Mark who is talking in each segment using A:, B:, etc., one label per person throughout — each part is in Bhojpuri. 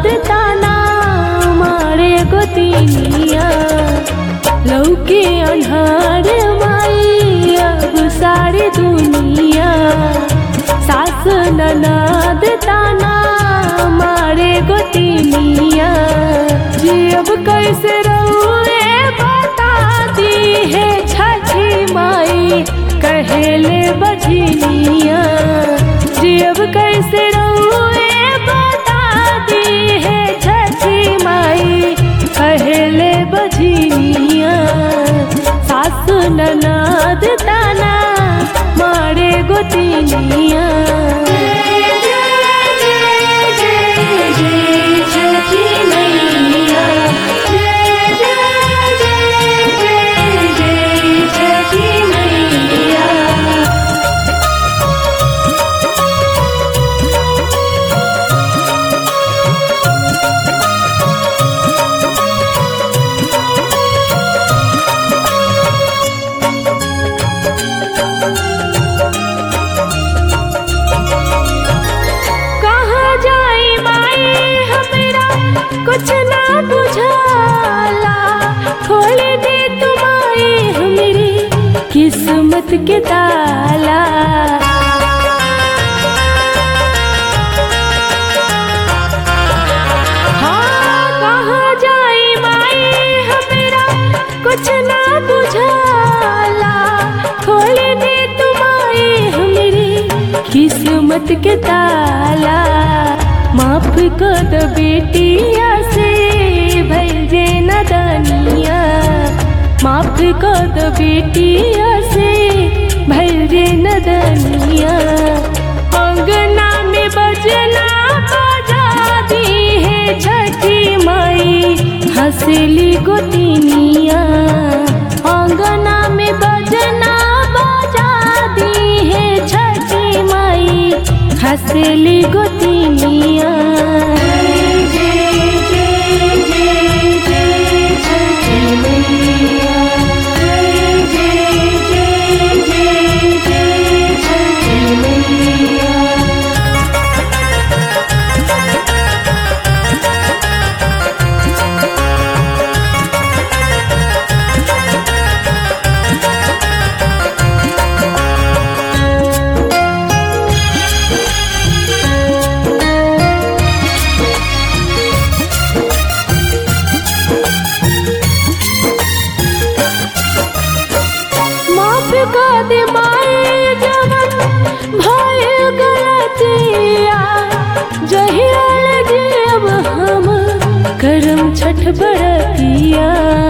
A: ननद ताना मारे गोतिनिया लौके अन्हार माई अब सारी दुनिया सास ननद ताना मारे गोतिनिया जी अब कैसे रहुए बता दी है छठी माई कहेले बजनिया जी अब कैसे रहुए बता दी है छठी माई कहेले बजनिया सास ननद ताना मारे गोतिनिया कहाँ जाई माई हमरा कुछ ना बुझाला खोल दे तुम्हारी हमारी किस्मत के ताला हाँ कहाँ जाई माई हमरा कुछ ना बुझाला खोल दे तुम्हारी हमारी किस्मत के ताला माफ कर दो बेटिया से भइल जे नदनिया माफ कर दो बेटिया से भइल जे नदनिया अंगना में बजना बजा दी है छठी माई हंसली गोतिनिया अंगना में बजना बजा दी है छठी माई हंसली गोतिनिया माफ कर दे माए जवन भय गलतिया जहियाल जीव हम करम छठ बरतिया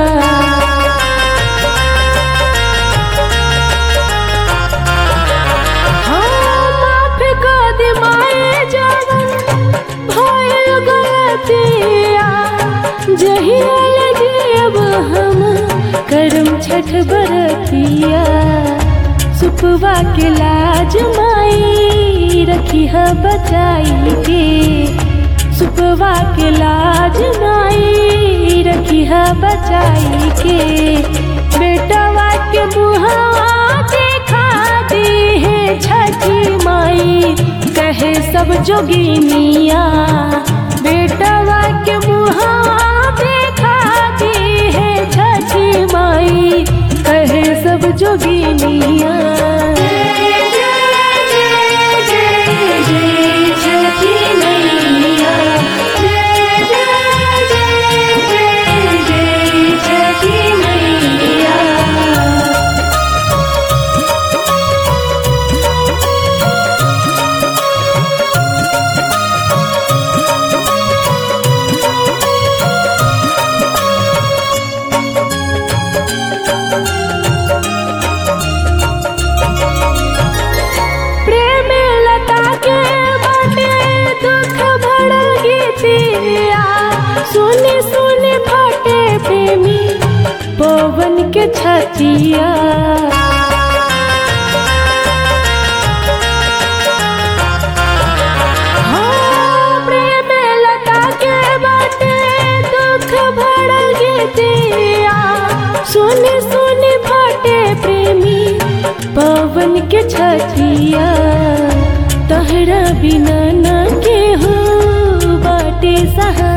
A: हाँ, माफ कर दे माए जवन भय गलतिया जहियाल जीव हम करम छठ बरतिया सुपवा के लाज माई रखी है बचाई के सुपवा के लाज माई रखी है बचाई के बेटवा के मुहवा देखा दी है छठी माई कहे सब जोगिनिया बेटवा के मुहवा देखा दी है छठी माई कहे सब जोगिनिया प्रेम लता के बाटे दुख भरल गीतिया सुने सुने फटे प्रेमी पवन के छतिया हाँ, प्रेम लता के बाटे दुख भरल गीतिया सुने सुने फटे प्रेमी पवन के छतिया तहरा बिना न के हो बाटे सहा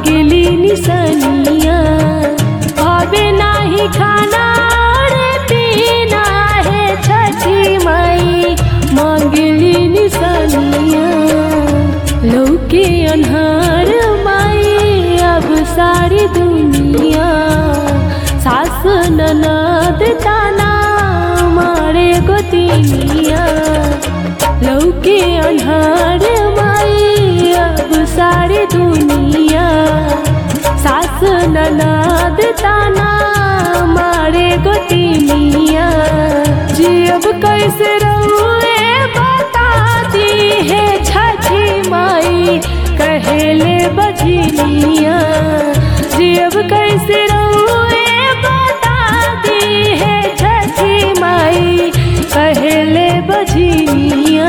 A: मांगली निसनिया भावे नाही खाना रे पीना है छठी माई मांगली निसनिया लौके अनहार माई अब सारी दुनिया सास ननद ताना मारे गोतिनिया लौके अनहार माई अब सारी दुनिया सास ननद ताना मारे गोतिनिया जी अब कैसे रहुए बता दी है छठी माई कहेले बजनिया जी अब कैसे रहुए बता दी है छठी माई कहेले बजनिया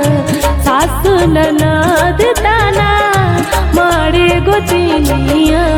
A: सास ननद ताना मारे गोतिनिया